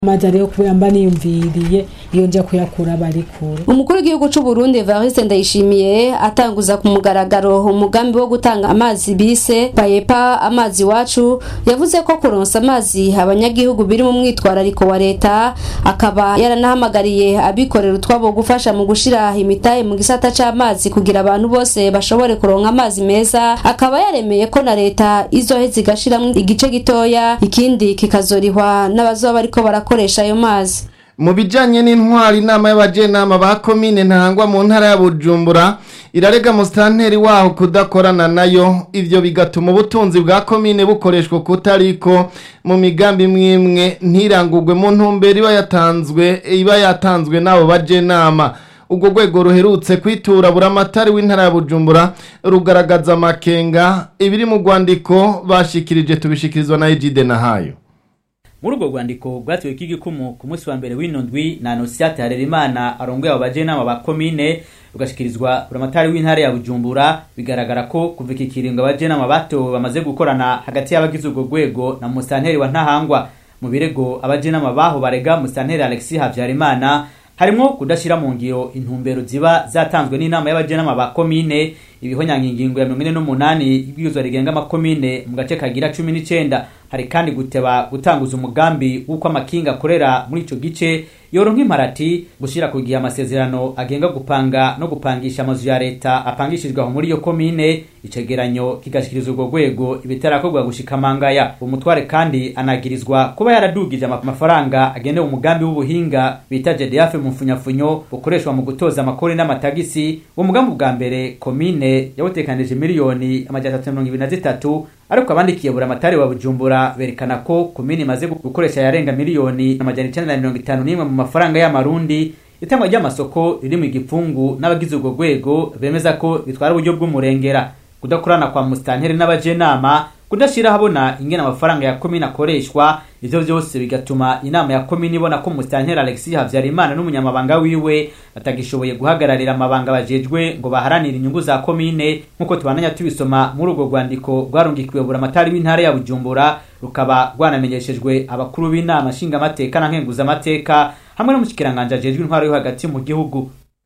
amazi ariyo kubera mba niyumviriye iyo nja kuyakura bari kure umukuru w'igihugu c'u Burundi Evariste Ndayishimiye atanguza ku mugaragaro umugambi wo gutanga amazi bise payepa amazi wacu yavuze ko kuronsa amazi abanyagihugu biri mu mwitwarariko wa leta akaba yaranahamagariye abikorera utwabo gufasha mu gushira imitahe mu gisata c'amazi kugira abantu bose bashobore kuronka amazi meza akaba yaremeye ko na leta izoheza igashiramwo igice gitoya ikindi kikazorihwa n'abazoba bariko barakoresha ayo mazi mu bijyanye n'intwari inama y'abajenama ba komine ntangwa mu ntara ya bujumbura irarega musitanteri waho kudakorana nayo ibyo bigatuma ubutunzi bwa komine bukoreshwa kutariko mu migambi imwe ntirangurwe mu ntumbero iba yatanzwe iba yatanzwe n'abo bajenama ubwo rwego ruherutse kwitura buramatari w'intara ya bujumbura rugaragaza amakenga ibiri mu rwandiko bashikirije tubishikirizwa na ejide nahayo muri urwo rwandiko rwatiwe k'igikumu ku munsi wa mbere w'ino ndwi na anosiyate harerimana arongoye abo bajenama ba komine rugashikirizwa buramatari w'intara ya bujumbura bigaragara ko kuva iki kiringo abajenama batowe bamaze gukorana hagati y'abagize urwo rwego na musanteri wa ntahangwa mu birego abajenama baho barega musanteri alexis habyarimana harimwo kudashyira mu ngiro intumbero ziba zatanzwe n'inama y'abajenama ba komine ibihonyanga ingingo ya mirongo ine n'umunani ibwirizwa rigenga amakomine mu gace kagira cumi n'icenda hari kandi guteba gutanguza umugambi w'uko amakinga akorera muri ico gice yoronka imparati gushira ku gihe amasezerano agenga gupanga no gupangisha amazu ya leta apangishijwe aho muri iyo komine icegeranyo kigashikiriza urwo rwego ibitarakorwa gushika mangaya umutware kandi anagirizwa kuba yaradugije amafaranga agenewe umugambi w'ubuhinga bita JDF mu mfunyafunyo bukoreshwa mu gutoza amakori n'amatagisi uwo mugambi bwa mbere komine yawutekanije miliyoni amajana atatu mirongo ibiri na zitatu ariko abandikiye buramatari wa bujumbura berekana ko komine imaze gukoresha yarenga miliyoni amajana icenda na mirongo itanu n'imwe mu mafaranga y'amarundi itangwa ry'amasoko riri mu igipfungu n'abagize urwo rwego bemeza ko bitwara uburyo bw'umurengera kudakorana kwa musitanteri n'abajenama kudashira habona ingene amafaranga ya komine akoreshwa ivyo vyose bigatuma inama ya komine ibona ko musitanteri alexis havyarimana n'umunyamabanga wiwe batagishoboye guhagararira amabanga bajejwe ngo baharanire inyungu za komine nk'uko tubandanya tubisoma muri urwo rwandiko rwarungikiwe buramatari w'intara ya bujumbura rukaba rwanamenyeshejwe abakuru b'inama nshingamateka na nkenguzamateka hamwe n'umushikiranganji ajejwe intwaro yo hagati mu gihugu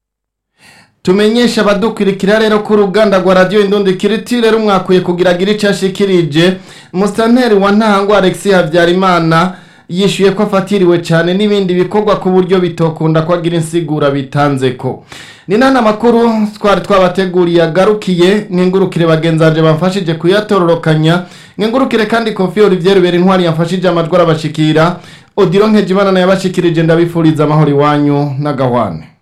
tumenyesha abadukurikira rero ko uruganda rwa radiyo indundi kiritire rumwakuye kugira agire icyo ashikirije musitanteri wa ntahangwa alexis habyarimana yishyuye ko afatiriwe cyane n'ibindi bikorwa ku buryo bitokunda ko agira insigura bitanze ko ni nta makuru twari twabateguriye agarukiye nk'ingurukire bagenzanje bamfashije kuyatororokanya nk'ingurukire kandi kofi olivier rubera intwari yamfashije amajwi arabashikira odiro nkejimana nayo yabashikirije ndabifuriza amahoro iwanyu n'agahwane